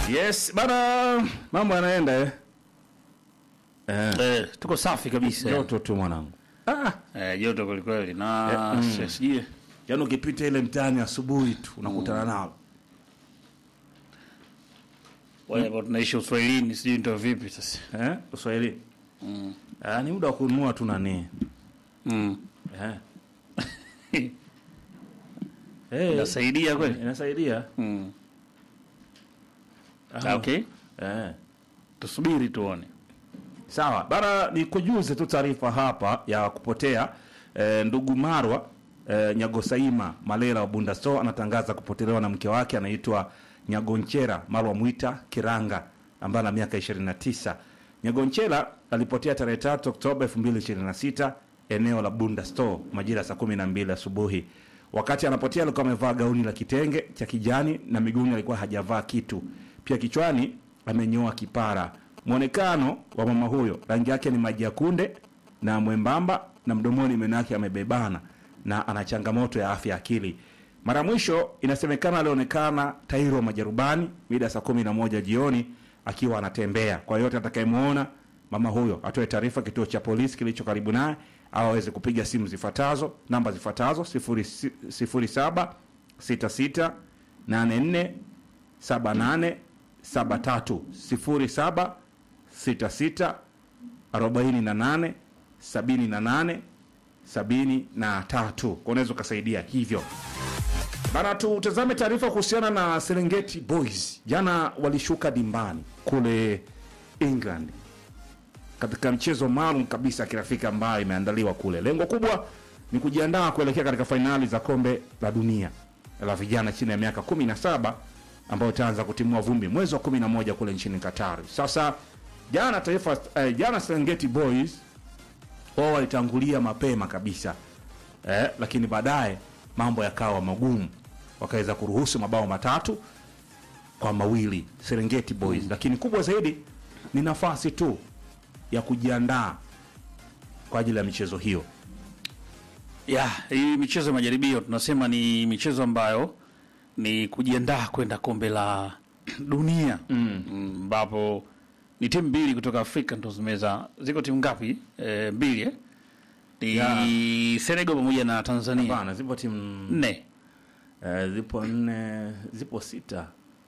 Yes, bana mambo yanaenda eh. Eh, Eh, tuko safi kabisa. joto tu mwanangu. Ah, Eh, joto kweli kweli na Eh, mm. si- sijui yaani ukipita ile mtaani asubuhi tu unakutana nalo. wale ambao tunaishi Uswahilini sijui ndio vipi sasa. Eh, Uswahili. Mm. Ah, ni muda wa kununua tu nani. Mm. Eh. Eh, Inasaidia kweli? inasaidia. Mm. Ah, Okay. Eh. Tusubiri tuone. Sawa bara, ni kujuze tu taarifa hapa ya kupotea e, ndugu Marwa e, Nyagosaima Malela wa Bunda Store anatangaza kupotelewa na mke wake anaitwa Nyagonchera Marwa Mwita Kiranga ambaye ana miaka 29. Nyagonchera alipotea tarehe 3 Oktoba 2026 eneo la Bunda Store majira saa 12 asubuhi. Wakati anapotea alikuwa amevaa gauni la kitenge cha kijani na miguuni alikuwa hajavaa kitu. Pia kichwani amenyoa kipara. Mwonekano wa mama huyo, rangi yake ni maji ya kunde na mwembamba, na mdomoni meno yake yamebebana, na ana changamoto ya afya ya akili. Mara mwisho inasemekana alionekana Tairo Majarubani mida ya saa kumi na moja jioni akiwa anatembea. Kwa yote atakayemwona mama huyo atoe taarifa kituo cha polisi kilicho karibu naye au aweze kupiga simu zifuatazo, namba zifuatazo: sifuri si- sifuri saba sita sita nane nne saba nane saba tatu sifuri saba sita sita arobaini na nane sabini na nane sabini na tatu kwa unaweza ukasaidia hivyo bana tutazame taarifa kuhusiana na serengeti boys jana walishuka dimbani kule england katika mchezo maalum kabisa ya kirafiki ambayo imeandaliwa kule lengo kubwa ni kujiandaa kuelekea katika fainali za kombe la dunia la vijana chini ya miaka 17 ambayo itaanza kutimua vumbi mwezi wa 11 kule nchini Qatar. Sasa jana taifa eh, jana Serengeti Boys wao walitangulia mapema kabisa eh, lakini baadaye mambo yakawa magumu, wakaweza kuruhusu mabao matatu kwa mawili Serengeti Boys lakini kubwa zaidi ni nafasi tu ya kujiandaa kwa ajili ya michezo hiyo. Ya, hii michezo ya majaribio tunasema ni michezo ambayo ni kujiandaa kwenda kombe la dunia Mm. Mm, ambapo ni timu mbili kutoka Afrika ndo zimeza. Ziko timu ngapi? E, mbili eh? Ni Ya. Senegal pamoja na Tanzania Bana, zipo timu nne. eh, zipo nne, zipo sita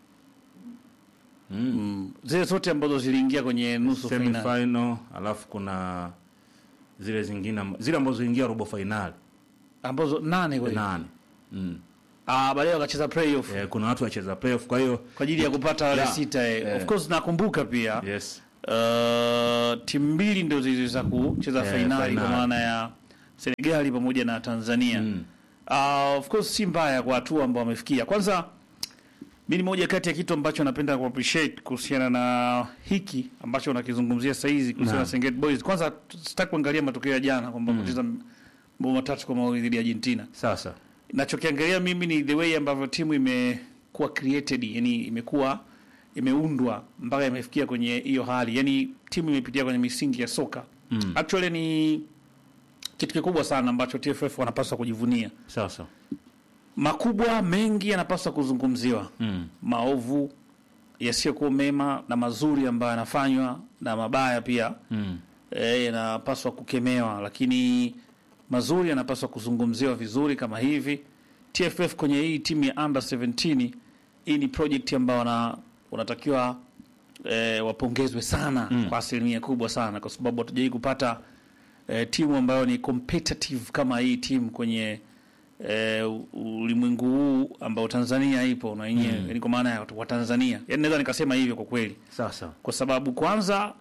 mm. Mm, zile zote ambazo ziliingia kwenye nusu semi fainali final, alafu kuna zile zingine amb- zile ambazo ziliingia robo fainali ambazo nane kweli. nane mm. Ah, baadaye wakacheza playoff eh, kuna watu wacheza playoff, kwa hiyo kwa ajili ya kupata wale Ya. sita eh. Eh. Of course nakumbuka pia yes Uh, timu mbili ndio ziliweza kucheza Eh, fainali kwa fainali. maana ya Senegali pamoja na Tanzania. Mm. Uh, of course si mbaya kwa hatua ambao wamefikia. Kwanza mi ni moja kati ya kitu ambacho napenda ku appreciate kuhusiana na hiki ambacho unakizungumzia sasa hizi kuhusiana na Naam. Serengeti Boys. Kwanza sitaki kuangalia matokeo ya jana kwamba kucheza mabao matatu kwa mawili dhidi ya Argentina. sasa Nachokiangalia mimi ni the way ambavyo timu imekuwa created, yani imekuwa imeundwa mpaka imefikia kwenye hiyo hali, yani timu imepitia kwenye misingi ya soka Mm. actually ni kitu kikubwa sana ambacho TFF wanapaswa kujivunia. sasa Makubwa mengi yanapaswa kuzungumziwa, mm. maovu yasiyokuwa mema na mazuri ambayo yanafanywa na mabaya pia Mm. eh, yanapaswa kukemewa, lakini mazuri yanapaswa kuzungumziwa vizuri kama hivi. TFF kwenye hii timu ya under 17 hii ni project ambayo wana, wanatakiwa eh, wapongezwe sana Mm. kwa asilimia kubwa sana, kwa sababu hatujawai kupata eh, timu ambayo ni competitive kama hii timu kwenye eh, u- ulimwengu huu ambao Tanzania ipo na yenyewe Mm. yani kwa maana ya wa Tanzania, yani naweza nikasema hivyo kwa kweli sasa kwa sababu kwanza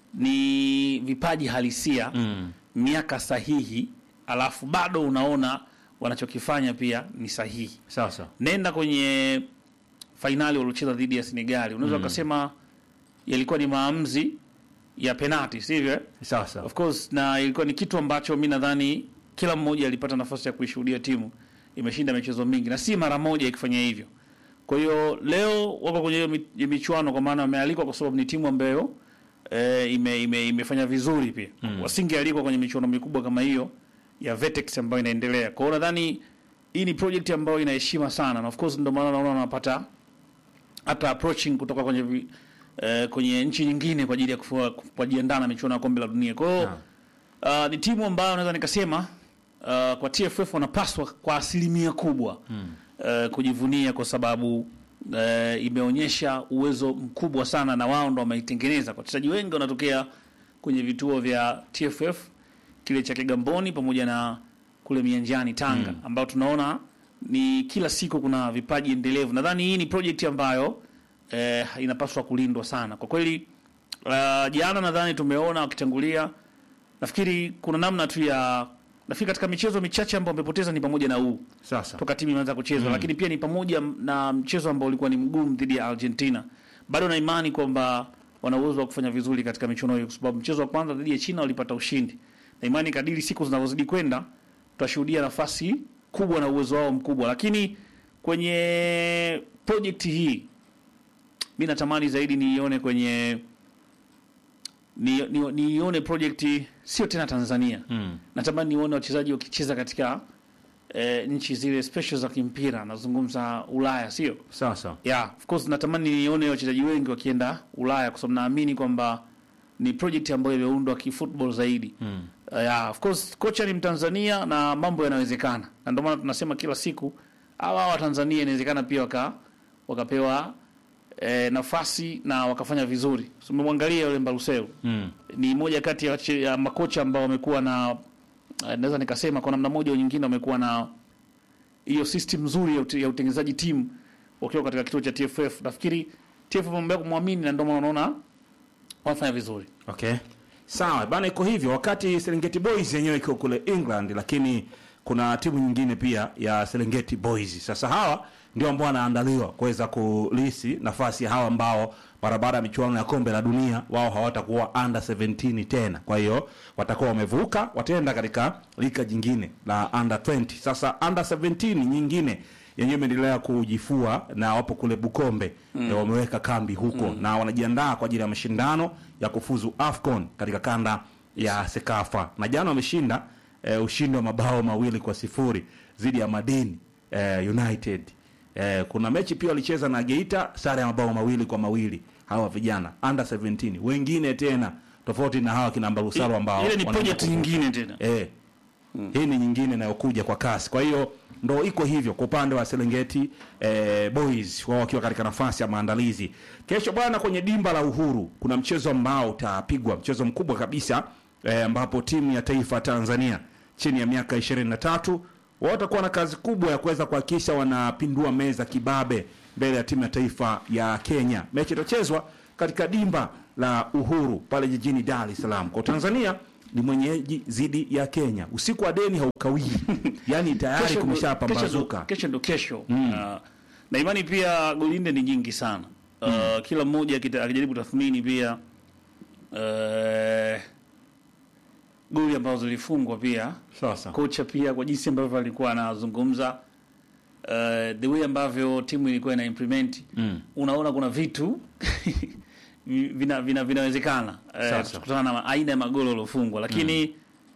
ni vipaji halisia mm. miaka sahihi, alafu bado unaona wanachokifanya pia ni sahihi. sasa Nenda kwenye fainali waliocheza dhidi ya Senegali, unaweza ukasema yalikuwa ni maamuzi ya penati, sivyo? eh? sasa Of course, na ilikuwa ni kitu ambacho mi nadhani kila mmoja alipata nafasi ya kuishuhudia timu imeshinda michezo mingi na si mara moja ikifanya hivyo. Kwa hiyo leo wako kwenye hiyo mi- michuano, kwa maana wamealikwa kwa sababu ni timu ambayo e, ime, ime, imefanya vizuri pia mm. Wasingealikwa kwenye michuano mikubwa kama hiyo ya Vetex ambayo inaendelea. Kwa hiyo nadhani hii ni project ambayo ina heshima sana, na of course ndio maana naona wanapata hata approaching kutoka kwenye vi, eh, kwenye nchi nyingine kwa ajili ya kufua- kujiandaa na michuano ya kombe la dunia. Kwa hiyo uh, ni timu ambayo naweza nikasema uh, kwa TFF wanapaswa kwa asilimia kubwa uh, kujivunia kwa sababu uh, imeonyesha uwezo mkubwa sana na wao ndo wameitengeneza. Kwa wachezaji wengi wanatokea kwenye vituo vya TFF kile cha Kigamboni pamoja na kule Mianjani Tanga, ambao tunaona ni kila siku kuna vipaji endelevu. Nadhani hii ni project ambayo eh, inapaswa kulindwa sana kwa kweli. Uh, jana nadhani tumeona wakitangulia, nafikiri kuna namna tu ya nafikiri katika michezo michache ambayo wamepoteza ni pamoja na huu Sasa toka timu imeanza kucheza lakini pia ni pamoja na mchezo ambao ulikuwa ni mgumu dhidi ya Argentina. Bado na imani kwamba wana uwezo wa kufanya vizuri katika michuano hiyo, kwa sababu mchezo wa kwanza dhidi ya China walipata ushindi, na imani kadiri siku zinavyozidi kwenda tutashuhudia nafasi kubwa na uwezo wao mkubwa. Lakini kwenye project hii mi natamani zaidi niione kwenye ni- ni- niione project sio tena Tanzania mm. natamani nione wachezaji wakicheza katika eh, nchi zile special za kimpira, nazungumza Ulaya, sio Sasa yeah, of course natamani nione wachezaji wengi wakienda Ulaya kwa sababu naamini kwamba ni project ambayo imeundwa kifootball zaidi. mm. Uh, yeah, of course kocha ni Mtanzania na mambo yanawezekana, na ndio maana tunasema kila siku hawa wa Tanzania inawezekana pia waka, wakapewa eh, nafasi na wakafanya vizuri. So, umemwangalia yule Mbaluseu Mm. ni moja kati ya, wache- ya makocha ambao wamekuwa na eh, naweza nikasema kwa namna moja au nyingine wamekuwa na hiyo system nzuri ya, ute, ya utengenezaji timu wakiwa katika kituo cha TFF. Nafikiri TFF wamebaki kumwamini na ndio maana unaona wanafanya vizuri. Okay. Sawa bana, iko hivyo. Wakati Serengeti Boys yenyewe iko kule England, lakini kuna timu nyingine pia ya Serengeti Boys. Sasa hawa ndio ambao wanaandaliwa kuweza kulisi nafasi ya hawa ambao mara baada ya michuano ya kombe la dunia wao hawatakuwa under 17 tena. Kwa hiyo watakuwa wamevuka, wataenda katika lika jingine la under 20. Sasa under 17 nyingine yenyewe imeendelea kujifua na wapo kule Bukombe mm. wameweka kambi huko na wanajiandaa kwa ajili ya mashindano ya kufuzu AFCON katika kanda ya Sekafa, na jana wameshinda eh, ushindi wa mabao mawili kwa sifuri dhidi ya Madini eh, United. Eh, kuna mechi pia walicheza na Geita sare ya mabao mawili kwa mawili hawa vijana under 17 wengine tena tofauti na hawa kina Mbarusalo ambao Ile ni wanaenda project kuvuka. nyingine tena. Eh. Hii ni nyingine inayokuja kwa kasi. Kwa hiyo ndo iko hivyo kwa upande wa Serengeti eh, Boys wao wakiwa katika nafasi ya maandalizi. Kesho bwana, kwenye dimba la Uhuru kuna mchezo ambao utapigwa, mchezo mkubwa kabisa eh, ambapo timu ya taifa ya Tanzania chini ya miaka 23 wao watakuwa na kazi kubwa ya kuweza kuhakikisha wanapindua meza kibabe mbele ya timu ya taifa ya Kenya. Mechi itachezwa katika dimba la Uhuru pale jijini Dar es Salaam. Kwa Tanzania ni mwenyeji dhidi ya Kenya. Usiku wa deni haukawii, yaani tayari Kesho ndo- kumeshapambazuka. Kesho ndo kesho. Uh, na imani pia golinde ni nyingi sana. Uh, kila mmoja akita- akijaribu tathmini pia uh, goli ambazo zilifungwa pia Sasa kocha pia kwa jinsi ambavyo alikuwa anazungumza uh, the way ambavyo timu ilikuwa ina implement Mm. unaona kuna vitu vina, vina, vinawezekana Sasa. uh, kutokana na aina ya magoli yaliyofungwa lakini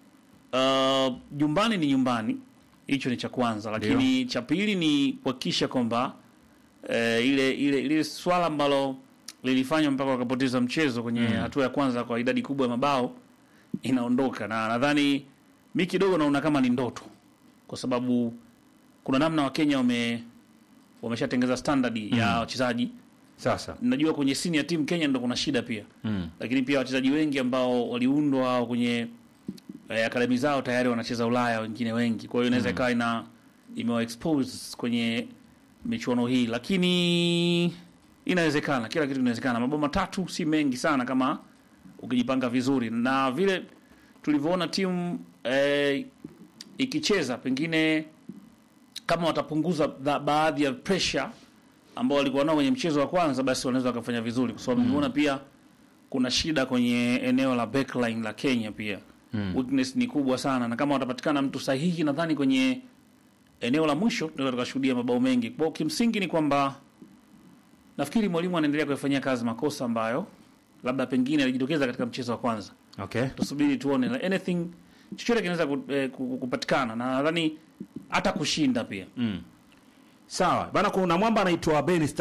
uh, nyumbani ni nyumbani hicho ni cha kwanza lakini cha pili ni kuhakikisha kwamba uh, ile ile ile swala ambalo lilifanywa mpaka wakapoteza mchezo kwenye hatua ya kwanza kwa idadi kubwa ya mabao inaondoka na nadhani mi kidogo naona kama ni ndoto kwa sababu kuna namna wakenya wame wameshatengeza standard ya wachezaji sasa najua kwenye senior team Kenya ndo kuna shida pia mm. lakini pia wachezaji wengi ambao waliundwa au kwenye eh, akademi zao tayari wanacheza Ulaya, wengine wengi. Kwa hiyo inaweza ikawa ina imewa expose kwenye michuano hii, lakini inawezekana, kila kitu kinawezekana. Mabao matatu si mengi sana kama ukijipanga vizuri, na vile tulivyoona timu eh, ikicheza pengine kama watapunguza ba- baadhi ya pressure ambao walikuwa nao kwenye mchezo wa kwanza, basi wanaweza wakafanya vizuri, kwa sababu nimeona pia kuna shida kwenye eneo la backline la Kenya pia mm. weakness ni kubwa sana, na kama watapatikana mtu sahihi, nadhani kwenye eneo la mwisho tunaweza tukashuhudia mabao mengi. Kwa hiyo kimsingi ni kwamba nafikiri mwalimu anaendelea kuyafanyia kazi makosa ambayo labda pengine alijitokeza katika mchezo wa kwanza. okay Tusubiri tuone, Like anything chochote kinaweza ku- eh, ku- kupatikana, na nadhani hata kushinda pia mm. sawa bana kuna mwamba anaitwa Ben Stark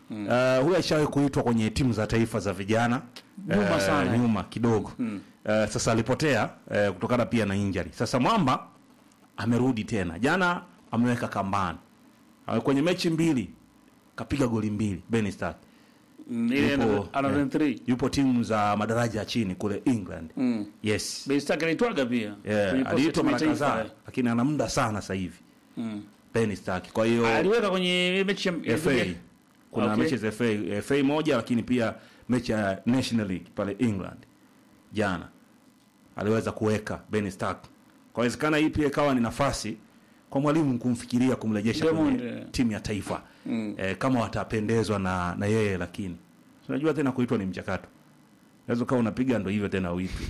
Uh, huyu alishawahi kuitwa kwenye timu za taifa za vijana Nyuma Eh, sana. nyuma kidogo Eh, sasa alipotea eh, kutokana pia na injury. Sasa Mwamba amerudi tena, jana ameweka kambani Eh, kwenye mechi mbili kapiga goli mbili Ben Stark. Mm, ile Yupo, ana eh, 3 yupo timu za madaraja ya chini kule England mm. yes Beistake anaitwaga pia yeah, Kwenye post aliitwa ya mara timu ya taifa, kadhaa lakini ana muda sana sasa hivi mm. Ben Stark. Kwa hiyo aliweka kwenye mechi ya FA kuna Okay. mechi za FA, FA moja lakini pia mechi ya National League pale England jana aliweza kuweka Ben Stark. Kwa inawezekana hii pia ikawa ni nafasi kwa mwalimu kumfikiria kumrejesha Diamond, kwenye eh. timu ya taifa Mm. eh, kama watapendezwa na, na yeye, lakini unajua tena kuitwa ni mchakato. Unaweza ukawa unapiga ndo hivyo tena uitwe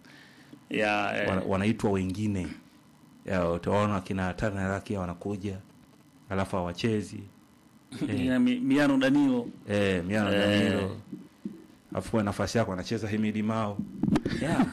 ya eh, wana, wanaitwa wengine Ya, utaona kina Turner Rakia wanakuja alafu hawachezi ina mi- Miano Danilo eh, Miano Eh. Danilo alafu kwa nafasi yako anacheza Himidi Mao yeah.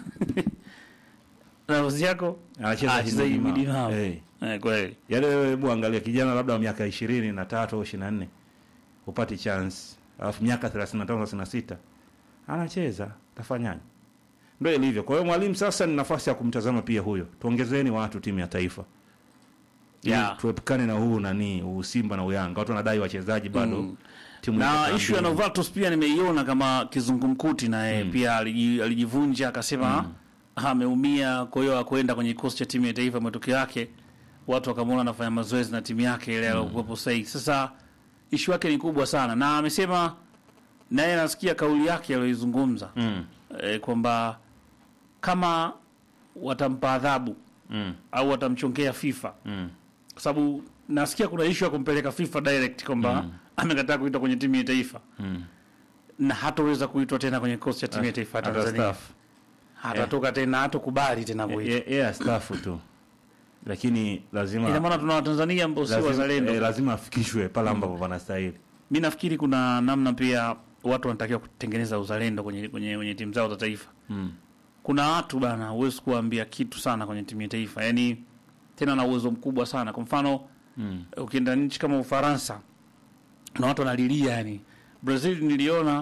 nafasi yako anacheza Ah, cheza Himidi Himidi Mao Mao. eh. eh, kweli Yaani wewe hebu angalia kijana labda wa miaka ishirini na tatu au ishirini na nne upati chance alafu miaka thelathini na tano thelathini na sita anacheza tafanyaje? Ndio ilivyo. Kwa hiyo mwalimu sasa ni nafasi ya kumtazama pia huyo, tuongezeni watu timu ya taifa Ili Yeah. tuepukane na huu nani huu Simba na Uyanga, watu wanadai wachezaji bado Mm. timu na iko ishu ya kambini. Novatus pia nimeiona kama kizungumkuti naye pia aliji- alijivunja akasema ameumia, kwa hiyo akwenda kwenye kikosi cha timu ya taifa. Matokeo yake watu wakamwona anafanya mazoezi na timu yake ile alikuwepo sahihi. Sasa ishu yake ni kubwa sana, na amesema naye nasikia kauli yake aliyoizungumza mm. e, kwamba kama watampa adhabu Mm. au watamchongea FIFA Mm. kwa sababu nasikia kuna ishu ya kumpeleka FIFA direct kwamba amekataa kuitwa kwenye timu ya taifa Mm. na hatoweza kuitwa tena kwenye kikosi cha timu ya taifa ya Hata Tanzania, staff. hatatoka tena, hatokubali tena kuitwa. Ye- yeye astaafu tu, lakini lazima Ina maana tuna Watanzania ambao si lazima, wazalendo. eh, lazima afikishwe pale ambapo panastahili. Mi nafikiri kuna namna pia watu wanatakiwa kutengeneza uzalendo kwenye, kwenye, kwenye timu zao za taifa. Mm. Kuna watu bana, huwezi kuwaambia kitu sana kwenye timu ya taifa, yani tena na uwezo mkubwa sana. Kwa mfano Mm. ukienda nchi kama Ufaransa na watu wanalilia, yani Brazil niliona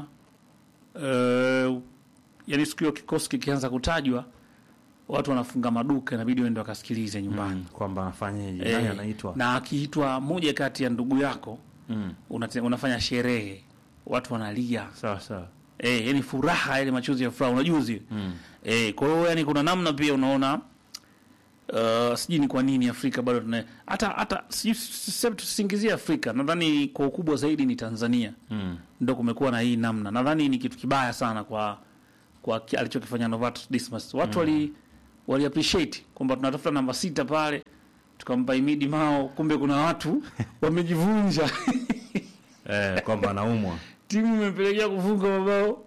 uh, yani siku hiyo kikosi kikianza kutajwa watu wanafunga maduka, inabidi waende wakasikilize nyumbani Mm. kwamba anafanyaje, Eh, nani anaitwa na akiitwa moja kati ya ndugu yako mm. unate, unafanya sherehe, watu wanalia sawa sawa eh, yani furaha, yani machozi ya furaha, unajua zile mm. eh. Kwa hiyo yani kuna namna pia unaona uh, sijui ni kwa nini Afrika bado tuna hata hata sijui sasa tusingizie Afrika, nadhani kwa ukubwa zaidi ni Tanzania Mm. ndo kumekuwa na hii namna. Nadhani ni kitu kibaya sana kwa kwa ki- alichokifanya Novatus Dismas. Watu wali wali appreciate kwamba tunatafuta namba sita pale tukampa Imidi Mao, kumbe kuna watu wamejivunja Eh, kwamba anaumwa timu imepelekea kufunga mabao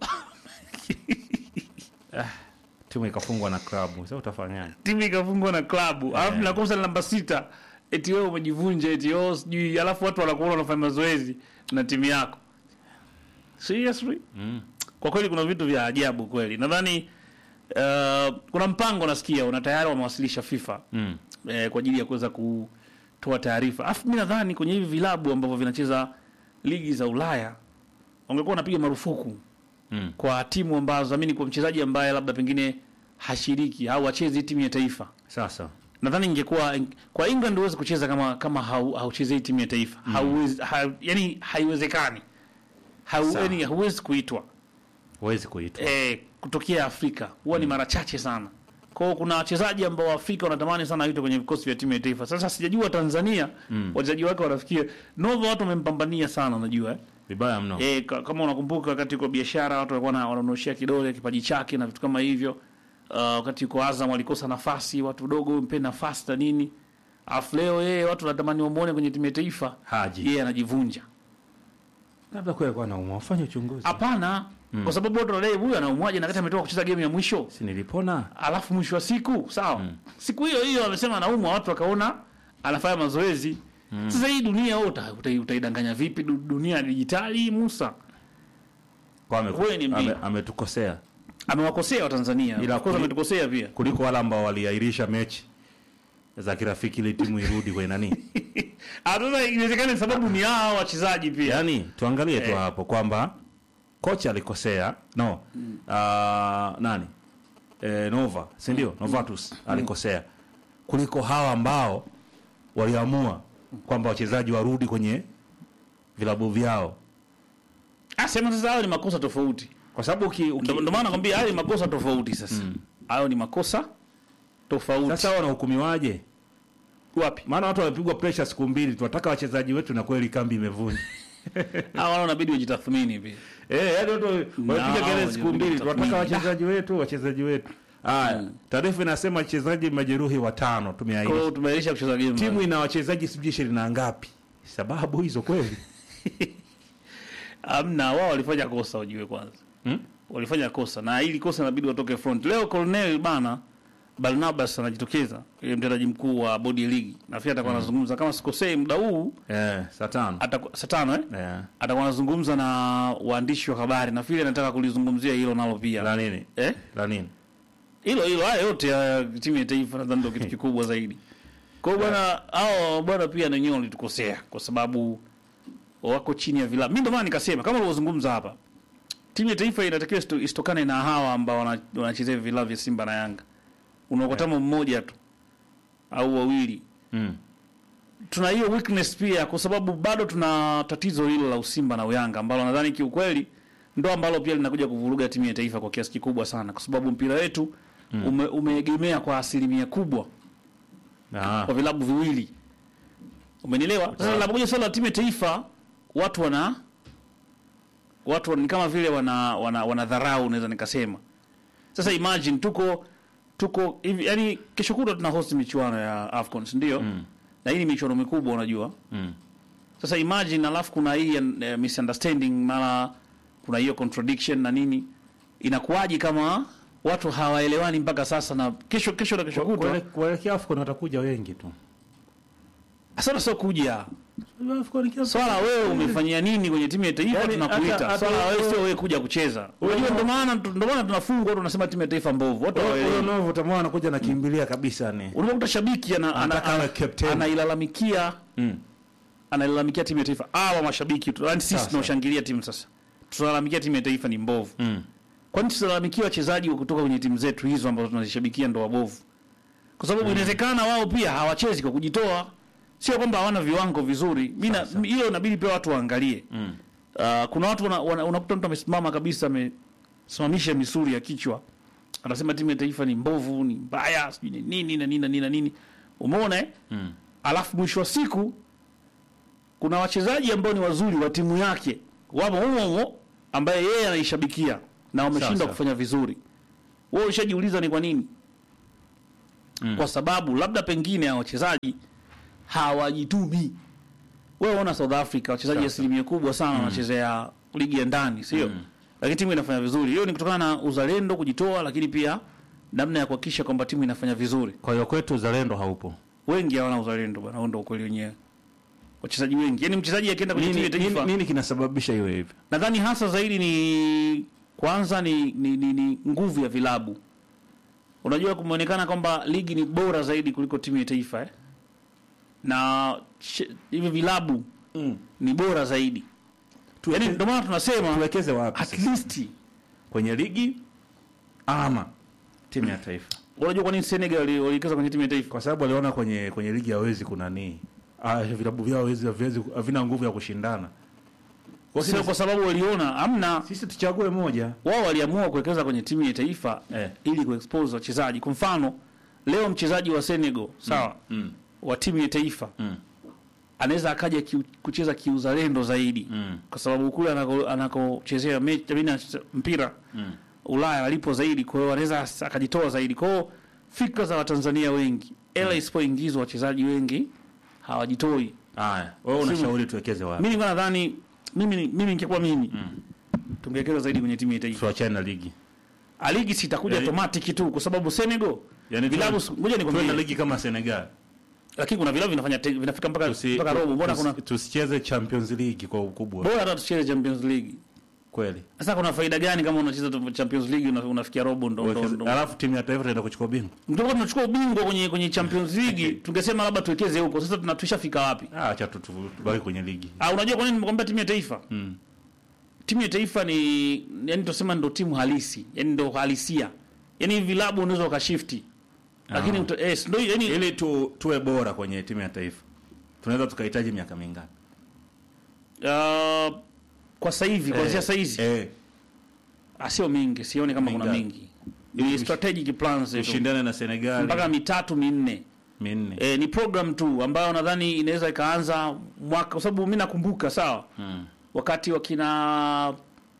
timu ikafungwa na klabu, sasa utafanyaje? timu ikafungwa na klabu alafu nakosa namba sita eti wewe umejivunja eti oh sijui alafu watu wanakuona wanafanya mazoezi na timu yako seriously Mm. kwa kweli kuna vitu vya ajabu kweli nadhani uh, kuna mpango nasikia una tayari wamewasilisha FIFA Mm. eh, kwa ajili ya kuweza kutoa taarifa alafu mi nadhani kwenye hivi vilabu ambavyo vinacheza ligi za Ulaya wangekuwa wanapiga marufuku Mm. kwa timu ambazo amini kwa mchezaji ambaye labda pengine hashiriki au achezi timu ya taifa Sasa nadhani ingekuwa kwa England huwezi kucheza kama kama hau, hauchezei timu ya taifa hauwezi ha, yani haiwezekani hau, Sawa. yani hauwezi kuitwa huwezi kuitwa eh, kutokea Afrika huwa ni mara chache sana. Kwa hiyo kuna wachezaji ambao Afrika wanatamani sana waitwe kwenye vikosi vya timu ya taifa. Sasa sijajua Tanzania wachezaji wake wanafikia Nova, watu wamempambania sana, unajua eh? vibaya mno. Eh, ka- kama unakumbuka wakati uko biashara watu walikuwa na- wanaonoshia kidole kipaji chake na vitu kama hivyo. Uh, wakati uko Azam walikosa nafasi, watu dogo mpe nafasi na nini. Alafu leo yeye watu wanatamani wamuone kwenye timu ya taifa. Haji Yeye anajivunja. labda kweli alikuwa anaumwa, wafanye uchunguzi. Hapana, kwa sababu watu wanadai huyu anaumwaje na wakati ametoka kucheza game ya mwisho. Si nilipona alafu mwisho wa siku sawa siku hiyo hiyo amesema anaumwa watu wakaona anafanya mazoezi sasa hii dunia wewe uta- uta- utaidanganya vipi Du- dunia ya dijitali musa kwa ame- Wewe ni mjinga. ame- ametukosea amewakosea watanzania Ila of course kuli- ametukosea pia kuliko wale ambao waliahirisha mechi za kirafiki ili timu irudi kwenye nani Ah, sasa inawezekana sababu ni hao wachezaji pia Yaani tuangalie tu Eh. hapo kwamba kocha alikosea no ah, nani eh, Nova si ndio Novatus alikosea kuliko hawa ambao waliamua kwamba wachezaji warudi kwenye vilabu vyao, Ah, sema sasa hayo ni makosa tofauti kwa sababu uki, uki, Ndo ndo maana nakwambia hayo ni makosa tofauti sasa. Hayo ni makosa tofauti. sasa wanahukumiwaje? wapi? Maana watu wamepigwa pressure siku mbili, tunataka wachezaji wetu na kweli kambi imevunja. Hao wana inabidi wajitathmini pia. Eh, yaani watu wamepiga No, kelele siku mbili, tunataka tathmini. wachezaji wetu, wachezaji wetu. Haya, taarifa inasema wachezaji majeruhi watano Kwa tumeainisha. hiyo tumeirisha kucheza game. Timu ina wachezaji sijui ishirini na ngapi? Sababu hizo kweli? Amna, wao walifanya kosa ujue kwanza. Hmm? Walifanya kosa na ili kosa inabidi watoke front. Leo Colonel bana Barnabas anajitokeza, yule mtendaji mkuu wa bodi ya ligi. Nafikiri atakuwa anazungumza kama sikosei muda huu Eh, saa tano. atakuwa saa tano eh? Eh. Atakuwa anazungumza na waandishi wa habari. Nafikiri anataka kulizungumzia hilo nalo pia. La nini? Eh? La nini? hilo hilo haya yote ya timu ya taifa nadhani ndio kitu kikubwa zaidi. Kwa hiyo bwana, hao bwana pia na wenyewe walitukosea kwa sababu wako chini ya vilabu. Mimi ndio maana nikasema kama ulivyozungumza hapa, timu ya taifa inatakiwa isto- isitokane na hawa ambao wana- wanachezea vilabu vya Simba na Yanga. Unaokotama mmoja tu au wawili. Mm. Tuna hiyo weakness pia kwa sababu bado tuna tatizo hilo la Usimba na Uyanga ambalo nadhani kiukweli ndo ambalo pia linakuja kuvuruga timu ya taifa kwa kiasi kikubwa sana, kwa sababu mpira wetu ume, umeegemea kwa asilimia kubwa Ah. kwa vilabu viwili. Umenielewa? Sasa linapokuja swala la timu ya taifa, watu wana watu wana- ni kama vile wana wana, wana dharau naweza nikasema. Sasa imagine tuko tuko hivi yani kesho kutwa tuna host michuano ya AFCON, si ndio? Na hii ni michuano mikubwa unajua. Mm. Sasa imagine alafu kuna hii uh, misunderstanding mara kuna hiyo contradiction na nini. Inakuwaje kama watu hawaelewani mpaka sasa na kesho kesho na kesho kutwa? Kuele- Kuelekea AFCON watakuja wengi tu. Sasa sio kuja. AFCON kiasi- Swala wewe umefanyia nini kwenye timu ya taifa Yaani, tunakuita. hata- hata Swala wewe wewe- sio wewe kuja kucheza. Unajua ndio maana ndio maana tunafungwa watu tunasema timu ya taifa mbovu. Watu Huyo hawaelewi. Novo utamwona anakuja nakimbilia kabisa ni. Unapokuta shabiki ana, ana, Anataka awe ana, captain. anailalamikia Mm. anailalamikia timu ya taifa. Hawa mashabiki tu, yani sisi Sasa. tunaoshangilia timu sasa. Tunalalamikia timu ya taifa ni mbovu. Mm. Kwani tusilalamikia wachezaji wa kutoka kwenye timu zetu hizo ambazo tunazishabikia ndo wabovu? Kwa sababu inawezekana wao pia hawachezi kwa kujitoa, sio kwamba hawana viwango vizuri. Mimi na- Sasa. hilo inabidi pia watu waangalie. Mm. Uh, kuna watu wana- wana- unakuta mtu amesimama kabisa amesimamisha misuli ya kichwa anasema timu ya taifa ni mbovu, ni mbaya, sijui ni nini na nini na nini na nini. Umeona eh? Mm. Alafu mwisho wa siku kuna wachezaji ambao ni wazuri wa timu yake wamo humo humo ambaye yeye anaishabikia na wameshindwa Sasa. kufanya vizuri. Wewe ushajiuliza ni kwa nini? Mm. Kwa sababu labda pengine hao wachezaji hawajitumi. Wewe ona South Africa wachezaji Sasa. asilimia kubwa sana wanachezea ligi ya ndani, sio? Mm. Lakini timu inafanya vizuri. Hiyo ni kutokana na uzalendo, kujitoa, lakini pia namna ya kuhakikisha kwamba timu inafanya vizuri. Kwa hiyo kwetu uzalendo haupo. Wengi hawana uzalendo bwana, huo ndio ukweli wenyewe. Wachezaji wengi, yaani mchezaji akienda kwenye timu Nini, ya taifa nini, nini kinasababisha iwe hivyo? nadhani hasa zaidi ni kwanza ni, ni, ni, ni nguvu ya vilabu. Unajua, kumeonekana kwamba ligi ni bora zaidi kuliko timu ya taifa eh? na ch- hivi vilabu Mm. ni bora zaidi, yaani ndio maana tunasema Tuwekeze wapi at sasa? least. Kwenye ligi ama timu ya taifa? Unajua kwa nini Senegal wali- waliwekeza kwenye timu ya taifa? Kwa sababu waliona kwenye kwenye ligi hawezi kuna nini. Ah, vilabu vyao hawezi haviwezi havina nguvu ya kushindana. Kwa Sio sisi, kwa sababu waliona amna, sisi tuchague moja. wao waliamua kuwekeza kwenye timu ya taifa Eh. ili kuexpose wachezaji. Kwa mfano leo mchezaji wa Senegal sawa, Mm. wa timu ya taifa Mm. anaweza akaja kiu, kucheza kiuzalendo zaidi Mm. kwa sababu kule anako- anakochezea mechi I mean, anacheza mpira Mm. Ulaya alipo zaidi, kwa hiyo anaweza as- akajitoa zaidi. Kwa hiyo fikra za Watanzania wengi, ela isipoingizwa wachezaji wengi hawajitoi. Haya, wewe unashauri tuwekeze wapi? Mimi nilikuwa nadhani mimi ni- mimi ningekuwa mimi tungewekeza zaidi kwenye timu ya taifa. Tuachane na ligi. A ligi sitakuja Yaani- automatic tu kwa sababu Senegal Yaani vilabu tuwe- ngoja tuwe na nikwambie, ligi kama Senegal. lakini kuna vilabu vinafanya te- vinafika mpaka Tusi- mpaka robo. Mbona tusi- kuna tusicheze Champions League kwa ukubwa. bora hata tucheze Champions League kweli Sasa kuna faida gani kama unacheza tu Champions League una, unafikia robo ndo ndo Wekeze- ndo. alafu timu ya taifa itaenda kuchukua bingwa Ndio tunachukua ubingwa kwenye kwenye Champions League tungesema labda tuwekeze huko. Sasa tuna tushafika wapi? Ah, acha tu- tu- tubaki kwenye ligi Ah, unajua kwa nini nimekwambia timu ya taifa? mm. Timu ya taifa ni yani tusema ndo timu halisi, yani ndo halisia. Yani vilabu unaweza ukashifti. Lakini Ah. uta, eh, ndio yani ili tu, tuwe bora kwenye timu ya taifa tunaweza tukahitaji miaka mingapi uh, kwa sasa hivi kuanzia sasa hizi eh, ah, sio mingi, sioni kama kuna Mingapi? mingi. Ni strategic plans tu. ushindane na Senegal mpaka mitatu minne. minne E, ni program tu ambayo nadhani inaweza ikaanza mwaka, kwa sababu mimi nakumbuka sawa, mm. wakati wakina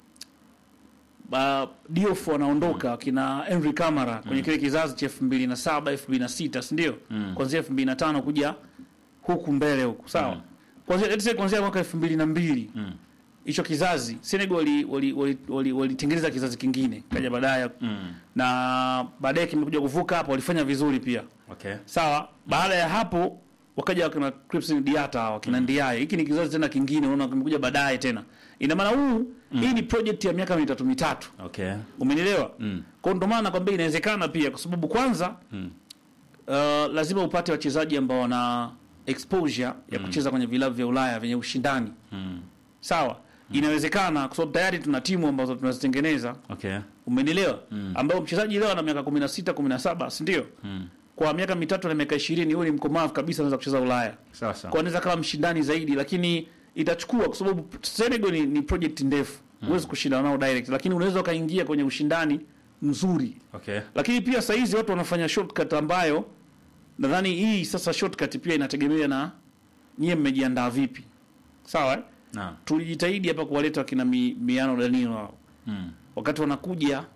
uh, Diouf wanaondoka wakina Henry Camara kwenye kile kizazi cha 2007 2006, si ndio? Mm. Kuanzia 2005 kuja huku mbele huku sawa. Mm. Kuanzia let's say kuanzia mwaka 2002 Mm. hicho kizazi Senegal wali wali wali, wali, walitengeneza kizazi kingine kaja baadaye Mm. na baadaye kimekuja kuvuka hapo, walifanya vizuri pia okay sawa. Baada ya hapo wakaja wakina Crispin Diata wakina Ndiaye. Hiki ni kizazi tena kingine, unaona kimekuja baadaye tena. Ina maana huu hii ni project ya miaka mitatu mitatu, okay umenielewa? mm. Kwa hiyo ndio maana nakwambia inawezekana pia, kwa sababu kwanza Mm. uh, lazima upate wachezaji ambao wana exposure ya kucheza kwenye vilabu vya Ulaya vyenye ushindani Mm. sawa. Inawezekana kwa sababu tayari tuna timu ambazo tunazitengeneza, okay umenielewa? Ambao mchezaji leo ana miaka 16 17, si ndio? mm. Kwa miaka mitatu na miaka 20 huyo ni mkomavu kabisa, anaweza kucheza Ulaya sawa sawa kwa anaweza kama mshindani zaidi, lakini itachukua kwa sababu Senegal ni, ni project ndefu, huwezi kushindana nao direct, lakini unaweza ukaingia kwenye ushindani mzuri. okay Lakini pia saa hizi watu wanafanya shortcut ambayo nadhani hii sasa shortcut pia inategemea na nyie mmejiandaa vipi, sawa eh? naam Tulijitahidi hapa kuwaleta wakina mi, Miano Danilo hao. mm. wakati wanakuja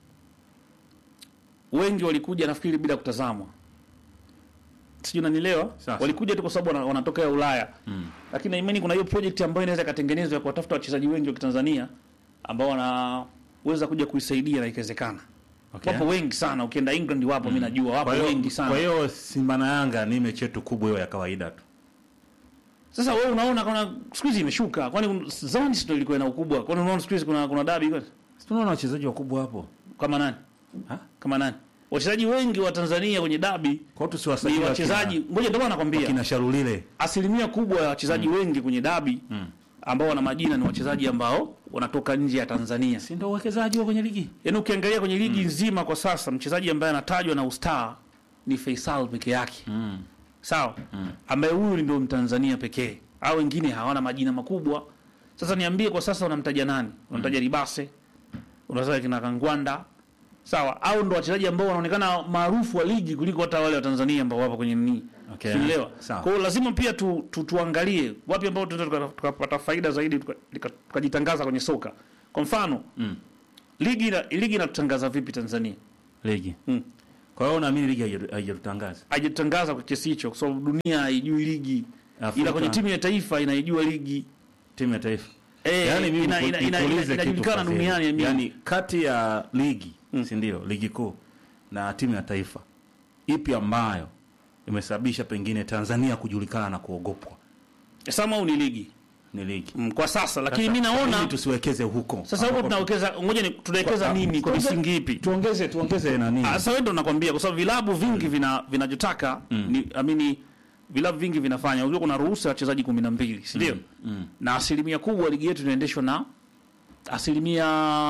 wengi walikuja nafikiri bila kutazamwa, sijui unanielewa. Sasa. Walikuja tu kwa sababu wana- wanatokea Ulaya Mm. lakini naimani kuna hiyo project ambayo inaweza ikatengenezwa ya kuwatafuta wachezaji wengi wa Kitanzania ambao wanaweza kuja kuisaidia na ikawezekana. Okay. Wapo wengi sana, ukienda England wapo, mimi najua wapo Kwa hiyo- wengi sana. Kwa hiyo Simba na Yanga ni mechi yetu kubwa hiyo ya kawaida tu. Sasa wewe unaona kuna siku hizi imeshuka, kwani un- zamani sio ilikuwa ina ukubwa? Kwani unaona siku hizi kuna kuna dabi kwani? Si tunaona wachezaji wakubwa hapo. Kama nani? Ha? Kama nani? Wachezaji wengi wa Tanzania kwenye dabi Kwa hiyo ni tusiwasajili wachezaji, ngoja ndio maana nakwambia. kina Sharulile. asilimia kubwa ya wachezaji wengi kwenye dabi Mm. ambao wana majina ni wachezaji ambao wanatoka nje ya Tanzania. Si ndio uwekezaji wa kwenye ligi? Yaani ukiangalia kwenye ligi nzima kwa sasa mchezaji ambaye anatajwa na ustaa ni Faisal peke yake. Mm. Sawa? Ambaye huyu ndio Mtanzania pekee. Hao wengine hawana majina makubwa. Sasa niambie kwa sasa unamtaja nani? Unamtaja Ribase? Unataja kina Kangwanda? Sawa? Au ndo wachezaji ambao wanaonekana maarufu wa ligi kuliko hata wale wa Tanzania ambao wapo kwenye nini? Okay. Unaelewa? Sawa. Kwa hiyo lazima pia tu, tu, tuangalie wapi ambao tunaweza tuka- tukapata faida zaidi tuka- tuka- tukajitangaza kwenye soka. Kwa mfano, Mm. ligi ina- ligi inatutangaza vipi Tanzania? Ligi. Mm. Kwa hiyo unaamini ligi haija- haijatangaza? Haijatangaza kwa kiasi hicho kwa sababu dunia haijui ligi. Afrika. Ila kwenye timu ya taifa inaijua ligi. Timu ya taifa. Eh, Yaani mimi ina- niku- ina- ina- nikuulize ina- kitu inajulikana Fadhili. duniani ya mimi. Yaani kati ya ligi, si ndio? Ligi kuu na timu ya taifa. Ipi ambayo imesababisha pengine Tanzania kujulikana na kuogopwa? Sama au ni ligi Ni ligi. mm, kwa sasa, lakini Sasa, mimi kwa nini naona tusiwekeze huko. sasa huko tunawekeza, ngoja ni tunawekeza Kwa- nini kwa tuongeze- misingi ipi? Tuongeze tuongeze nani? Ah, Sasa wewe ndo nakwambia kwa sababu vilabu vingi vina vinachotaka ni amini vilabu vingi vinafanya. Unajua kuna ruhusa ya wachezaji 12, si ndio? Mm. Na asilimia kubwa ligi yetu inaendeshwa na asilimia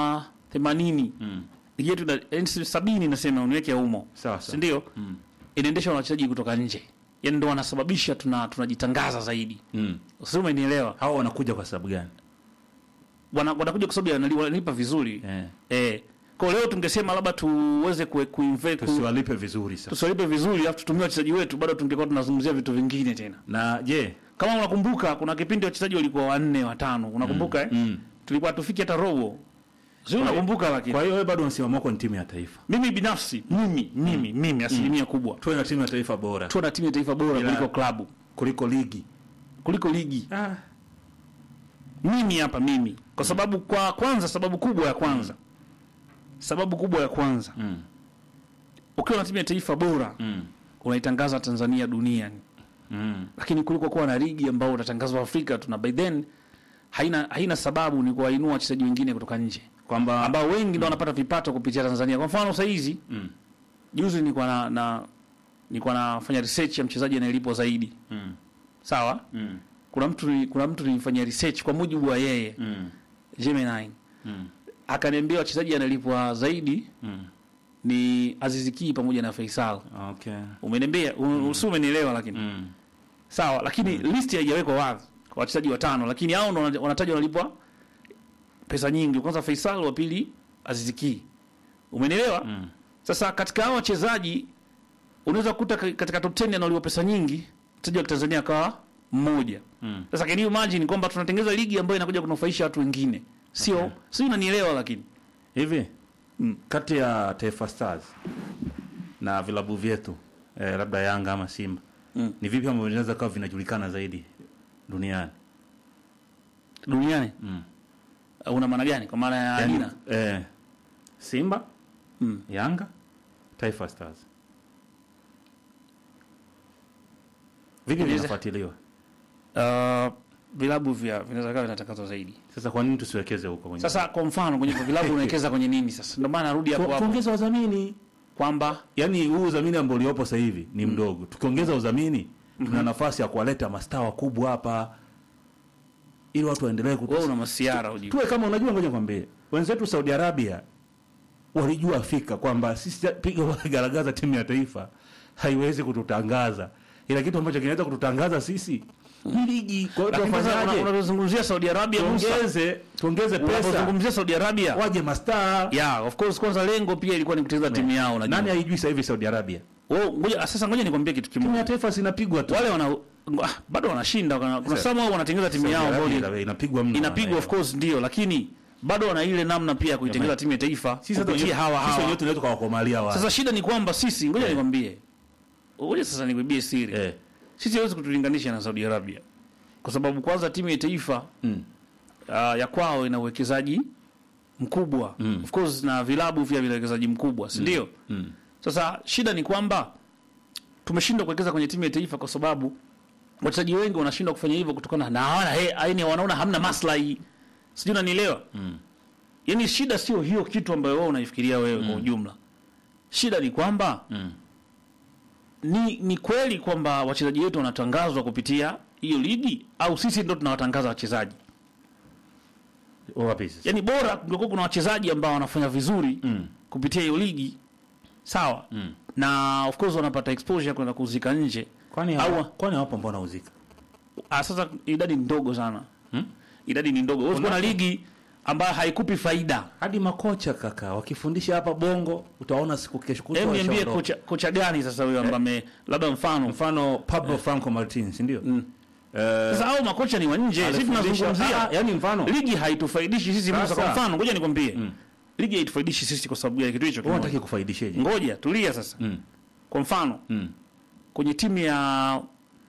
80. Mm. Ligi yetu ina- yaani sabini nasema uniweke humo. Sawa Si sawa. ndio? Mm. Inaendeshwa na wachezaji kutoka nje. Yaani ndo wanasababisha tuna tunajitangaza zaidi. Mm. Sio umenielewa? Hao wanakuja kwa sababu gani? Wana- Wanakuja kwa sababu wanali- wanalipa vizuri. Eh. Eh. Kwa leo tungesema labda tuweze ku, kuinvest ku, Tusiwalipe vizuri sasa. tusiwalipe vizuri alafu tutumie wachezaji wetu, bado tungekuwa tunazungumzia vitu vingine tena. Na je, Kama unakumbuka, kuna kipindi wachezaji walikuwa wanne watano, unakumbuka eh? mm. Tulikuwa tufiki hata robo, sio? Unakumbuka? Lakini Kwa hiyo wewe bado msimamo wako ni timu ya taifa. mimi binafsi, mimi mimi mimi asilimia kubwa Tuwe na timu ya taifa bora tuwe na timu ya taifa bora Ila- kuliko klabu kuliko ligi. kuliko ligi. Ah. Mimi hapa mimi, kwa sababu kwa kwanza, sababu kubwa ya kwanza, sababu kubwa ya kwanza, Mm. ukiwa na timu ya taifa bora Mm. unaitangaza Tanzania duniani Mm. lakini kuliko kuwa na ligi ambao utatangazwa Afrika tuna by then haina haina sababu ni kuwainua wachezaji wengine kutoka nje kwamba ambao wengi ndio wanapata vipato kupitia Tanzania. Kwa mfano sasa hizi mm. juzi nilikuwa na, na nilikuwa nafanya research ya mchezaji anayelipwa zaidi. Mm. Sawa? Mm. Kuna mtu kuna mtu nilimfanyia research kwa mujibu wa yeye Mm. Gemini. Mm. Akaniambia wachezaji analipwa zaidi Mm. ni Aziz Ki pamoja na Faisal. Okay. Umeniambia, mm. usi umenielewa lakini. Mm. Sawa, lakini listi haijawekwa wazi kwa wachezaji watano, lakini hao ndo wana- wanatajwa wanalipwa pesa nyingi. Kwanza Faisal, wa pili Aziz Ki. Umenielewa? Mm. Sasa katika hao wachezaji unaweza kukuta ka- katika top 10 analipwa pesa nyingi, mchezaji wa Tanzania akawa mmoja. Mm. Sasa can you imagine kwamba tunatengeneza ligi ambayo inakuja kunufaisha watu wengine. Sio, Okay. sio unanielewa lakini. Hivi Mm. kati ya Taifa Stars na vilabu vyetu eh, labda Yanga ama Simba Mm. ni vipi ambavyo vinaweza kuwa vinajulikana zaidi duniani? Duniani Mm. uh, una maana gani? Kwa maana ya Yaani, aina. eh, Simba, Mm. Yanga, Taifa Stars vipi Inaweza- vinafuatiliwa? Uh, vilabu vya vinaweza kuwa vinatangazwa zaidi. Sasa kwa nini tusiwekeze huko kwenye Sasa kwa mfano kwenye vilabu unawekeza kwenye nini sasa? Ndio maana narudi hapo Tu- hapo tuongeze udhamini kwamba yaani huu udhamini ambao uliopo sasa hivi ni mdogo. Tukiongeza udhamini tuna nafasi ya kuwaleta mastaa wakubwa hapa ili watu waendelee kutu... wewe una masiara ujue. tuwe kama unajua, ngoja nikwambie, wenzetu Saudi Arabia walijua fika kwamba sisi piga garagaza timu ya taifa haiwezi kututangaza, ila kitu ambacho kinaweza kututangaza sisi ni ligi. Kwa hiyo Lakini sasa una- tufanyaje? unazungumzia Saudi Arabia Musa. Tuongeze tuongeze pesa, Unapozungumzia Saudi Arabia waje mastaa. yeah, of course kwanza lengo pia ilikuwa ni kutengeneza timu yao unajua. Nani haijui sasa hivi Saudi Arabia Wewe ngoja sasa ngoja nikwambie kitu timu ya kimoja. taifa zinapigwa tu. Wale wana ah, bado wanashinda kuna, kuna Sasa- some wao wanatengeneza timu Saudi yao ambayo Arabia ni- inapigwa mno. inapigwa of course ndio, lakini bado wana ile namna pia ya kuitengeneza timu ya taifa Sisi hata kupitia wenyewe- hawa sisi wenyewe hawa. tunaweza kuwakomalia wao. Sasa shida ni kwamba sisi ngoja nikwambie. Ngoja sasa nikwambie siri. eh. Sisi hawezi kutulinganisha na Saudi Arabia. Kwa sababu kwanza timu ya taifa Mm. uh, ya kwao ina uwekezaji mkubwa Mm. of course na vilabu pia vina uwekezaji mkubwa si ndio Mm. sasa shida ni kwamba tumeshindwa kuwekeza kwenye timu ya taifa kwa sababu wachezaji wengi wanashindwa kufanya hivyo kutokana na hawana he, yaani wanaona hamna maslahi sijui unanielewa Mm. yaani shida sio hiyo kitu ambayo wewe unaifikiria wewe kwa ujumla shida ni kwamba Mm. ni, ni kweli kwamba wachezaji wetu wanatangazwa kupitia hiyo ligi au sisi ndo tunawatangaza wachezaji Wapi sasa? yani bora kungekuwa kuna wachezaji ambao wanafanya vizuri Mm. kupitia hiyo ligi sawa Mm. na of course wanapata exposure kwenda kuzika nje Kwani Au- hawa- kwani hawapo mbona uzika? ah, sasa idadi ni ndogo sana Hmm? idadi ni ndogo huwezi kuwa na ligi ambayo haikupi faida Hadi makocha kaka wakifundisha hapa Bongo utaona siku kesho kutwa hebu niambie washaondoka. kocha, kocha gani sasa huyo ambaye ame- labda mfano Mfano Pablo Franco Martins, ndio? Mm. Eh, sasa hao makocha ni wa nje sisi alifundisha- tunazungumzia Ah, yani mfano ligi haitufaidishi sisi Musa. Sasa. kwa mfano ngoja nikwambie ligi haitufaidishi sisi kwa sababu ya kitu hicho wewe kimoja. unataka kufaidisheje? ngoja tulia sasa Mm. kwa mfano Mm. kwenye timu ya